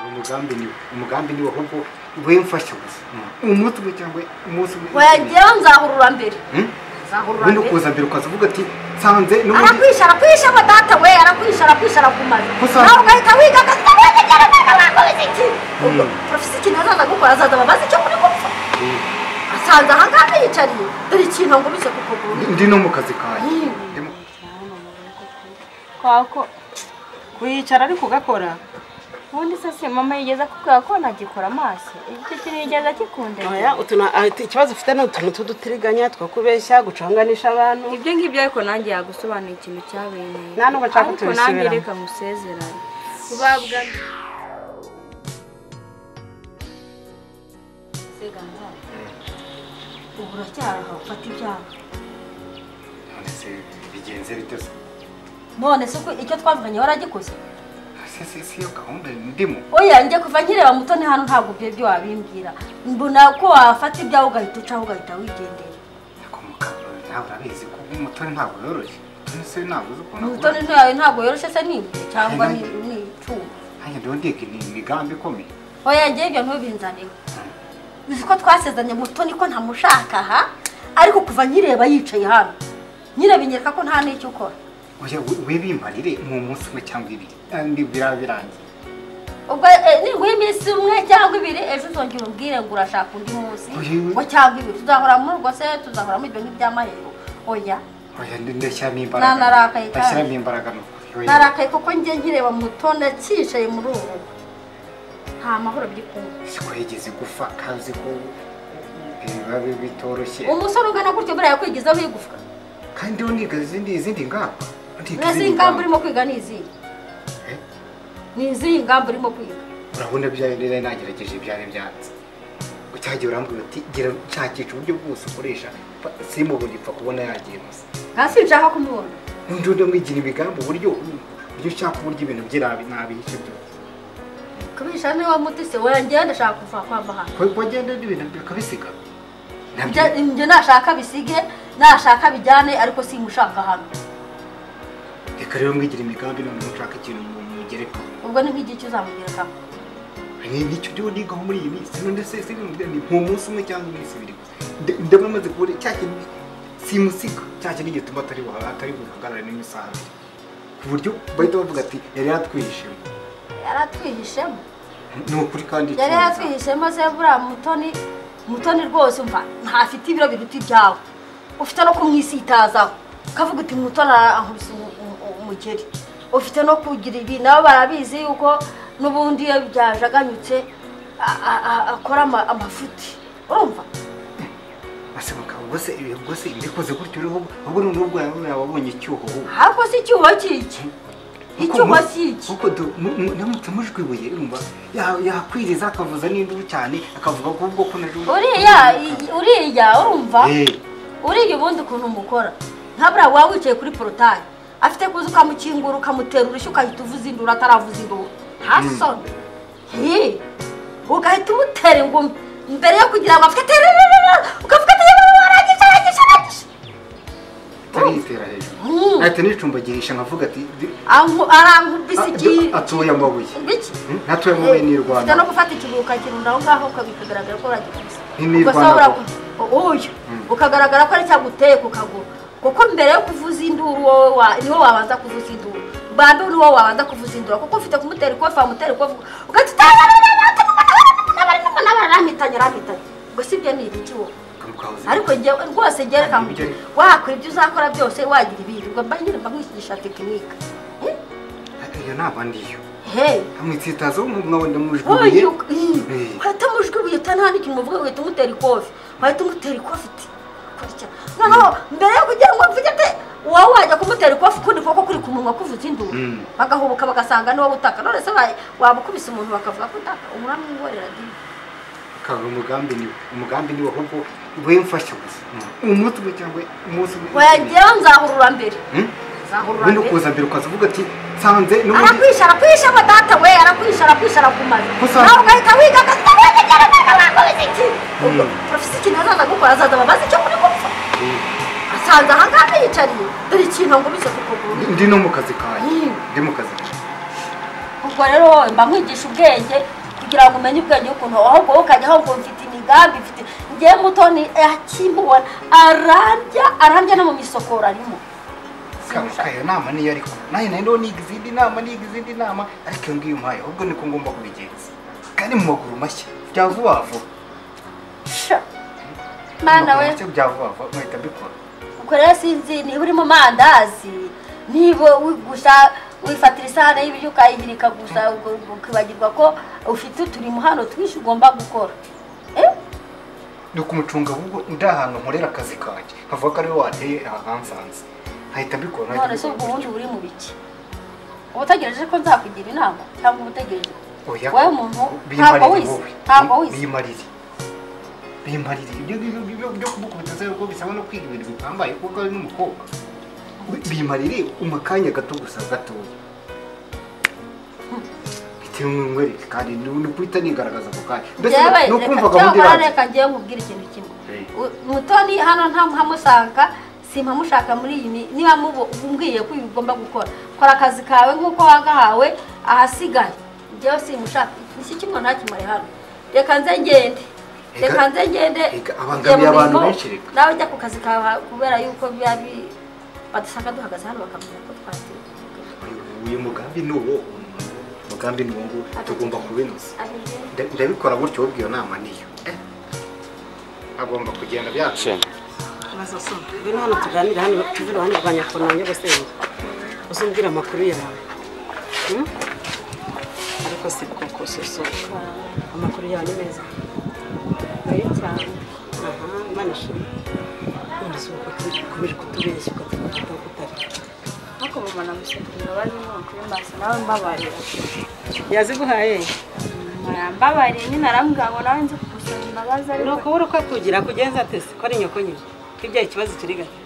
umugambi ni umugambi ni ahubwo wemfasha gusa umunsi umwe cyangwa umunsi umwe wagera nzahurura mbere nzahurura ubundi mbere ukuza mbere ukaza uvuga ati nsanze n'ubundi arakwisha arakwisha ngo data we arakwisha arakwisha arakumaze Gusa- nawe ugahita wiga akazi kawe kagera neza bakubiza iki ubwo porofisi ikintu azaza gukora azaza babaze icyo muri gupfa asanze aha ngaha yiyicariye dore ikintu ngo bice ku kuguru ndi no mu kazi kawe Ndimo- kwako kuyicara ariko ugakora ubundi se si mama yigeze akubwira ko nagikora amaso icyo kintu yigeze akikunda oya utu na- ah, ti- ikibazo ufite ni utuntu tw'udutiriganya two kubeshya guconganisha abantu ibyo ngibyo ariko nanjye yagusobanura ikintu cyabereye Nta nubwo nshaka ariko nanjye tubisubiramo. reka musezerane ubabwa ubu uracyaraha ufata ibyaha Ese bigenze bite se none se ko icyo twavuganye waragikoze se se si yo gahunda ndimo oya njye kuva nkireba muto ni hano ntabwo ibyo byo wabimbwira mbona ko wafata ibyaha ugahita ucaho ugahita wigendera ariko mukaba nawe urabizi ko umutoni ntabwo yoroshye umutoni se ntabwo uzi ukuntu umutoni ntawe ntabwo yoroshye se ni imbere cyangwa ni ni icyuma nanjye ndiho ndiga ni imigambi ikomeye oya njye ibyo ntubinzaneho uzi ko twasezanye mutoni ko ntamushaka aha ariko kuva nkireba yicaye hano nyireba inyereka ko nta n'icyo ukora oya we- we bimparire ni umunsi umwe cyangwa ibiri kandi biraba birangiye ubwo eh, niguha iminsi umwe cyangwa ibiri ejo uzongera umbwire ngo urashaka undi munsi Oye. ngo cyangwa ibiri tuzahora muri urwo se tuzahora muri ibyo nk'iby'amahero oya oya ndi- ndashyiramo imbaraga Nanarakaye cyane. ndashyiramo imbaraga ni ukuri oya. narakaye kuko njye nkireba mutoni akicaye muri ubu rugo nta mahoro biri kumwe siko yigeze igufa kazi ko biba bi- bitoroshye umusore ugana gutyo buriya yakwigizaho igufwa kandi ndiho niga izindi izindi ngamba Ndiga urazi izindi ingamba ngamba. urimo kwiga ni izihe Eh? ni izihe ingamba urimo kwiga urabona byari nari nagerageje byari byanze cyagiye urambwira ati gira nshakisha uburyo bwose ukoresha simubona ipfa kubona yagiye gusa nta sinshaka kumubona undi undi mwigira imigambi uburyo uburyo ushaka uburyo ibintu bye nabi nabihishe byose kubisha niba mutise wanjye ndashaka kuva kwa mahanga ko bagenda n'ibintu bakabisiga nabyo Ibyo- ibyo nashaka bisige nashaka bijyane ariko simushaka hano reka rero mwigira imigambi none mushaka ikintu mu- mugerekaho ubwo ni nk'igiki uzamugerekaho ni nicyo ndiho nigaho muri iyi minsi none se se ni ni mu munsi umwe cyangwa iminsi ibiri gusa Nda- ndabona amaze kubona cya kintu simusiga cya kintu gituma atari buha- atari buhagarare n'imisaha abiri ku buryo bahita bavuga ati yari yatwihishemo yaratwihishemo ni ukuri kandi yari icyiza. yatwihishemo se buriya mutoni mutoni rwose umva ntafite ibiro biruta ibyawe ufite no kumwisitazaho ukavuga uti mutoni arankubise umu- umu- umugeri ufite no kugira ibi nabo barabizi yuko n'ubundi iyo byajaganyutse a- a- a- akora ama- amafuti urumva bose bakaba bose bose mbikoze gutyo rero ahubwo noneho ubwo yaba yababonye icyuho ahubwo. ahubwo si icyuho cy'iki icyuho Kuko- si iki kuko du- mu- mu- namutse mujwibuye urumva ya- yakwiriza akavuza n'induru cyane akavuga ko ubwo ko naje uriya i- uriya urumva Eh. uriya ubundi ukuntu umukora nka buriya waba wicaye kuri porotayi afite kuza ukamukingura ukamutera urushyi ugahita uvuza induru ataravuza induru ntasone Hi! ugahita umutera ingumi mbere yo kugira ngo afite terererera ukavuga ati yewe aragisha aragisha aragisha ataritera hejuru Mm. ahita nicumbagirisha nkavuga ati "Di- Anku- arankubise iki atuye amabuye iki Hmm? Ntatuye amabuye ni ufite no irwana gufata ikiguru ukakirunda aho ngaho ukabikagaragara ko uragikubise Ni Ubwo se nirwana ura- uyu ukagaragara ko ari cyaguteye ku kaguru kuko mbere yo kuvuza induru wowe wa- niwe wabanza kuvuza induru bande niwo wabanza kuvuza induru kuko ufite kumutera ikofi wamutera ikofi ugahita utanabara arampitanye arampitanye ubwo si ibyo ni ibiki wowe ariko njyewe rwose njyewe reka Ibyo nkubwire ni- wakora ibyo uzakora byose wagira ibirirwa mba nyine mba nkwigisha tekinika iyo naba ndiyo heyi amwitsitazaho mwabona mujwibuye Eh. uhita amajwi ibuye utanaha n'ikintu muvuga ugahita umutera ikofi wahita umutera ikofi uti kurya noneho mbere yo kugira ngo mvuge ati wowe wajya kumutera ikofi ukundi kuboko kuri ku munwa kuvuza induru Mm. bagahubuka bagasanga niwowe utaka none se wa- waba ukubise umuntu bakavuga ko utaka umwamwihorera dini kaba umugambi niwe umugambi niwe ahubwo wemfasha gusa umunsi umwe cyangwa umunsi umwe wagera nzahurura mbere Hmm? nzahurura ubundi mbere ukuza mbere ukaza uvuga ati nsanze n'ubundi arakwisha arakwisha ngo data we arakwisha arakwisha arakumaze Gusa- nawe ugahita wiga akazi kawe kagera neza bakubiza iki ubwo porofisi ikintu azaza gukora azaza babaze icyo muri gupfa asanze aha ngaha yiyicariye dore ikintu ngo bice ku kuguru ndi no mu kazi kawe Mm. ndi mu kazi kawe ubwo rero wowe mba nkwigisha ubwenge kugira ngo umenye ubwenge ukuntu ahubwo wowe ukajyaho ngo mfite imigambi mfite ngewe mutoni akimubona ararya ararya no mu misokoro arimo kabuka iyo nama niyo ariko nawe nayo niga izindi nama niga izindi nama ariko iyo ngiyo umpaye ahubwo niko ngomba kubigenza kandi mu maguru mashya bya vuba vuba Sha. mana we Mu maguru mashya bya vuba vuba nkahita mbikora ubwo rero sinzi niba uri mu mandazi niba wi- gusa wifatira isahane y'ibiryo ukayihirika gusa ubwo ukibagirwa ko ufite uturimo hano twinshi ugomba gukora Eh? ni ukumucunga ahubwo ndi ahantu nkorera akazi kanjye nkavuga ko ariwe wateye ahansanze nkahita mbikora nkahita none se ubwo mbikora. ubundi uri mu biki uba utegereje ko nzakugira inama cyangwa uba utegereje oya wowe umuntu biyimarire ntabwo wize, wowe. ntabwo wize. biyimarire biyimarire ibyo ngibyo byo- byo kumukubita se kuko bisaba no kwiga ibintu bihambaye kuko ari n'umukobwa biyimarire umakanya gato gusa gatoya bitewe n'umwereke kandi ni ni guhita nigaragaza ako kanya mbese Njyewe ni reka ukumva gahunda cyangwa irangiye reka njyewe nkubwire ikintu kimwe Hey. U- mutoni hano nta ntamushaka simpamushaka muri iyi mi- niba mubo umbwiye ko ibi ugomba gukora kora akazi kawe nk'uko wagahawe ahasigaye njyewe simushaka iki kimwe ntakimare hano reka nze ngende reka Reka- nze ngende reka abangamiye njye mu abantu mirimo, benshi reka. nawe jya ku kazi kawe ha- kubera yuko biba bi badusanga duhagaze hano bakamenya ko twateye uyu mugambi ni uwo umugambi ni uwo nguwo tugomba kubinoza Amen. Nda- ndabikora gutyo ubwo iyo nama niyo agomba kugenda byacu ngwino hano tuganire hano tuve iruhande rwa nyakunamye gusenge uze umbwire amakuru yawe Hmm? ariko si koko soso amakuru yawe ni meza kure cyane aha imana ishimwe none se uko ukomeje kutubeshya ukatubwira ko utari ariko mama namusekuriye bari mu kuri maso nawe mbabarira yaziguhaye mama yambabariye nyine arambwira ngo nawe nzi kugusaba imbabazi ni ariko ukubura uko kugira kugenza atese ko ari nyoko nyine kibyaye ikibazo kiri gake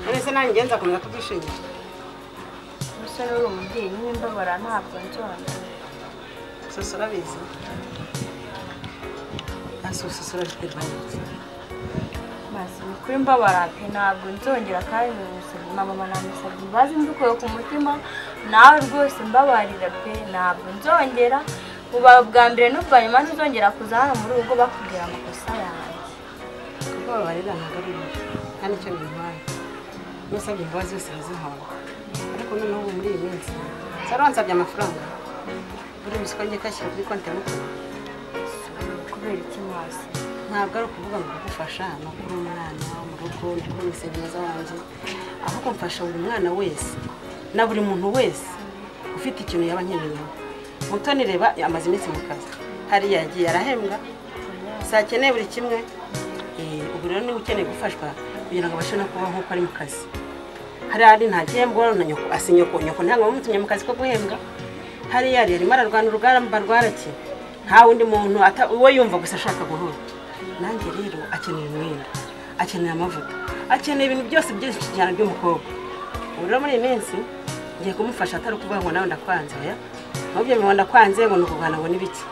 none se nanjye ngenza akomeza kubwishingira umusore uri umubyeyi nyine mbabara ntabwo nzongera soso urabizi na soso urabiterwa n'iki maso ni kuri mbabara pe ntabwo nzongera kandi namusabye na mama namusabye imbabazi mbikuye ku mutima nawe rwose mbabarira pe ntabwo nzongera uba bwa mbere n'ubwa nyuma ntuzongera kuza hano muri urugo bakubwira amakosa yanjye kuko babarira ntabwo ari ibintu nta n'icyo bintwaye n'usabye imbabazi zose arazihabwa ariko noneho ubu muri iyi minsi zari wansabye amafaranga buri musiko ngiye kashyira kuri konti ya mukuru kubera iki maso ntabwo ari ukuvuga ngo kugufasha ni ukuri umwana mu rugo ni ukuri umusenyi mwiza wanjye ahubwo mfasha buri mwana wese na buri muntu wese ufite ikintu yaba nkeneyeho mutoni reba amaze iminsi mu kazi hariya yagiye arahembwa saa akeneye buri kimwe Eh, ubu rero niba ukeneye gufashwa kugira ngo abashe no kubaho nk'uko ari mu kazi hariya ari nta gihembo na nyoko asi nyoko nyoko ntabwo bamutumye mu kazi ko guhembwa hariya yari arimo ararwana urugamba rwaraki nta wundi muntu ata- uwo yumva gusa ashaka guhura nanjye rero akeneye umwenda akeneye amavuta akeneye ibintu byose byinshi cyane by'umukobwa ubu rero muri iyi minsi ngiye kumufasha atari ukuvuga ngo nawe ndakwanze oya ahubwo ngo ndakwanze ngo ni ukugana ngo ni biki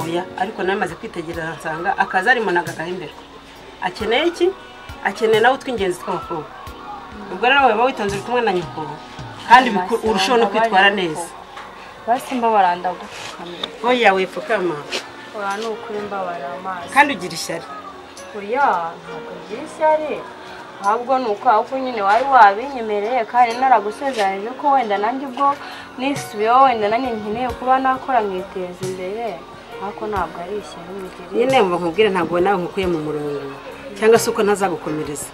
oya ariko nawe maze kwitegereza nsanga akazi arimo nagagahemberwa akeneye iki akeneye nawe utw'ingenzi tw'abakobwa ubwo rero waba witonze uri kumwe na nyoko kandi biku- urushaho no kwitwara neza basi mbabara ndagupfukamira oya wepfukama ora ni ukuri mbabara amaso kandi ugira ishyari kuriya ntabwo ngira ishyari ahubwo ni uko ahubwo nyine wari wabinyemereye kandi naragusezeranije ko wenda nanjye ubwo nisubiyeho wenda nanjye nkeneye kuba nakora nkiteza imbere ariko ntabwo ari ishyari bigeri nyine mba nkubwire ntabwo nawe nkukuye mu murongo cyangwa se uko ntazagukomereza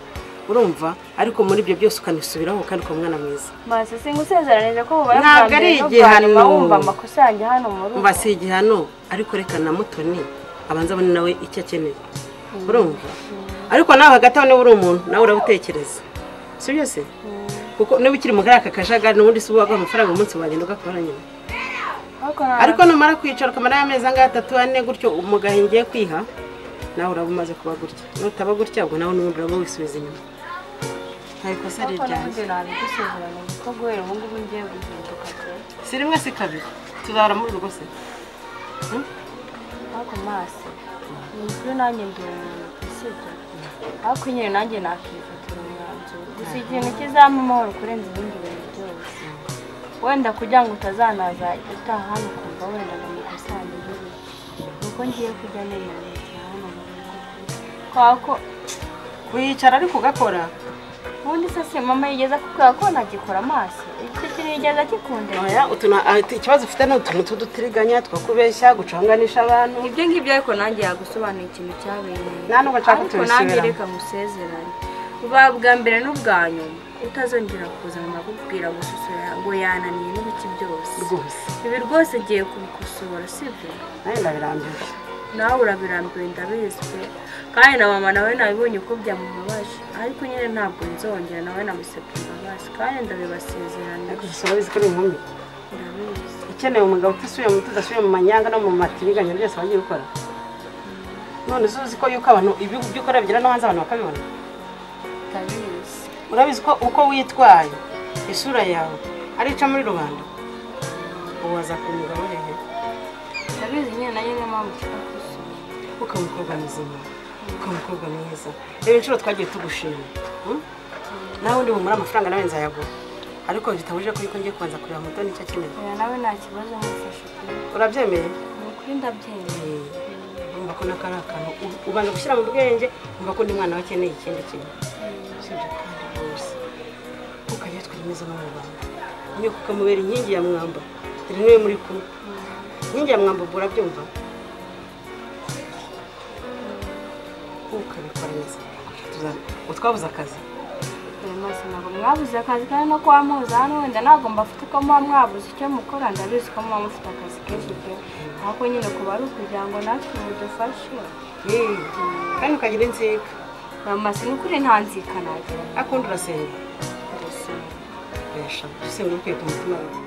urumva ariko muri ibyo byose ukanisubiraho kandi ukaba umwana mwiza maso singusezeranije ko bubara Ntabwo bwa mbere ari n'ubwa igihano. nyuma wumva amakosa yanjye hano mu rugo mba si igihano ariko reka na mutoni abanza abone nawe icyo akeneye urumva ariko nawe hagati aho niba uri umuntu nawe urabitekereza si byo se kuko niba ukiri mu kariya kajagari n'ubundi si uba waguha amafaranga umunsi wagenda ugakora nyine ariko nta- ariko numara kwicara ukamara y'amezi angahe atatu ane gutyo umugahe ngiye kwiha nawe uraba umaze kuba gutya nutaba gutya ubwo nawe n'ubundi uraba wisubiza inyuma nta kosa ari ariko nanjye iryanjye nabigusezeranije ko guhera ubu ngubu ngiye guhinduka pe si rimwe si kabiri tuzahora muri urwo se ariko maso ni kuri nanjye ndi umuntu usibye ariko nyine nanjye nakifatira umwanzuro gusa ikintu kizampa amahoro kurenza ibindi bintu byose wenda kugira ngo utazanaza utaha hano ku numva wenda ngo mukusanyirize kuko ngiye kujya nerera leta hano mu rugo kwako wicara ariko ugakora ubundi se si mama yigeze akubwira ko nagikora amaso icyo kintu yigeze akikundira Oya, utuna- ah, ti- ikibazo ufite ni utuntu tw'udutiriganya two kubeshya guconganisha abantu ibyo ngibyo ariko nanjye yagusobanura ikintu cyabereye Nta nubwo nshaka ariko kubisubiramo. nanjye reka musezerane buba bwa mbere n'ubwa nyuma utazongera kuza ngo nakubwira gususura ngo yananiye n'ibiki byose rwose ibi rwose ngiye kubikosora sibyo nawe ndabirambiwe nawe urabirambiwe ndabizi pe kandi na mama nawe nabibonye uko byamubabaje ariko nyine ntabwo nzongera nawe namusabye imbabazi kandi ndabibasezerana ariko gusa urabizi ko ari inkumi ndabizi ukeneye umugabo utasubiye mu tudasubiye mu manyanga no mu matiriganya byose wagiye ukora none uzi uzi ko yuko abantu ibyo ibyo ukora bigera no hanze abantu bakabibona ndabizi urabizi ko uko witwaye isura yawe arica muri rubanda uwaza ku mugabo hehe ndabizi nyine nanjye niyo mpamvu ushaka gusura ukaba umukobwa muzima ukaba umukobwa mwiza reba inshuro twagiye tugushima hmm? nawe undi bumure amafaranga nawe nzayaguha ariko bitabujije ko yuko ngiye kubanza kureba mutoni icyo akeneye oya nawe nta kibazo mufashe pe urabyemeye ni ukuri ndabyemeye urumva ko nako ari akantu u- ubanza gushyira mu bwenge urumva ko undi mwana we akeneye ikindi kintu usibye kandi rwose ukajya twemeza no mu bantu nyoko ukamubera inkingi ya mwamba dore niwe muri kumwe inkingi ya mwamba ubwo urabyumva ukabikora neza tuza- utwabuze akazi Oya, maze ntabwo mwabuze akazi kandi no kuba muza hano wenda ntabwo mbafite uko muba mwabuze icyo mukora ndabizi ko muba mufite akazi kenshi pe ariko nyine kuba ari ukugira ngo natwe mudufashe Eh, kandi ukagira inzika bamase ni ukuri nta nzika nagira akundi urasenga ndabasaba. Urashaka. dusenga dukwiye ku mutima wawe